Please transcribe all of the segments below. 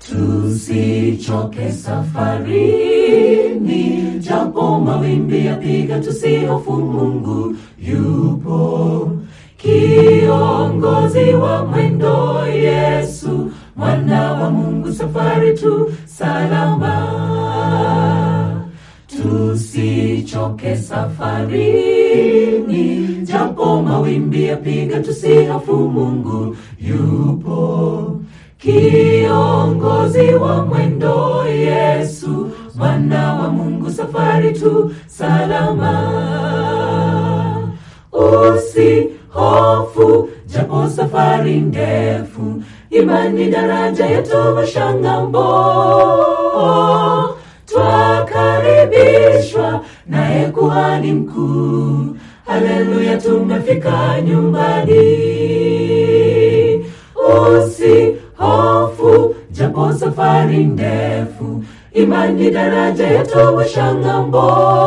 tusichoke safarini, japo mawimbi yapiga, tusihofu, Mungu yupo. Kiongozi wa mwendo, Yesu mwana wa Mungu, safari tu salama. Tusichoke safarini, japo mawimbi yapiga, tusihofu, Mungu yupo. Kiongozi wa mwendo, Yesu mwana wa Mungu, safari tu salama. Usihofu japo safari ndefu, imani daraja yatuvusha ng'ambo. Twakaribishwa naye kuhani mkuu, haleluya, tumefika nyumbani. Usihofu japo safari ndefu, imani daraja yatuvusha ng'ambo.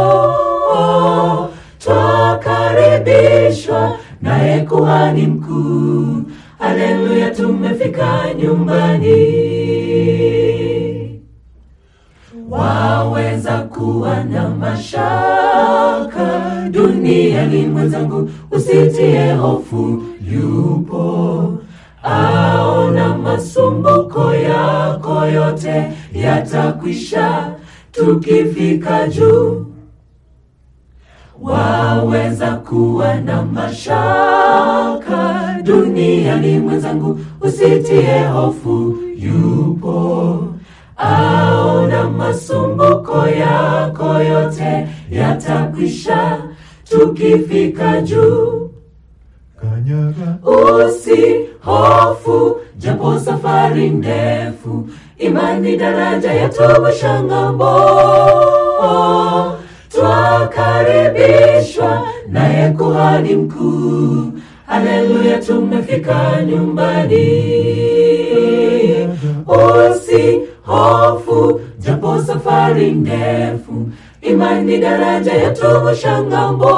Twakaribishwa naye kuhani mkuu, haleluya, tumefika nyumbani. Waweza kuwa na mashaka duniani, mwenzangu, usitie hofu, yupo aona masumbuko yako yote yatakwisha tukifika juu. Waweza kuwa na mashaka duniani, mwenzangu, usitie hofu, yupo aona masumbuko yako yote yatakwisha tukifika juu. Kanyaga Usihofu japo safari ndefu, imani daraja yatuvusha ng'ambo. Twakaribishwa naye kuhani mkuu, haleluya, tumefika nyumbani. Usihofu japo safari ndefu, imani daraja yatuvusha ng'ambo.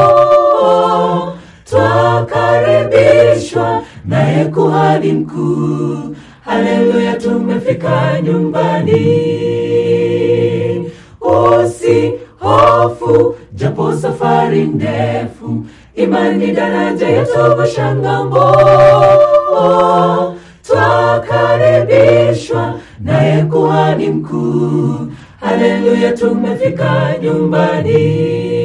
Twakaribishwa naye kuhani mkuu, haleluya, tumefika nyumbani. Usihofu japo safari ndefu, imani daraja yatuvusha ng'ambo. Twakaribishwa naye kuhani mkuu, haleluya, tumefika nyumbani.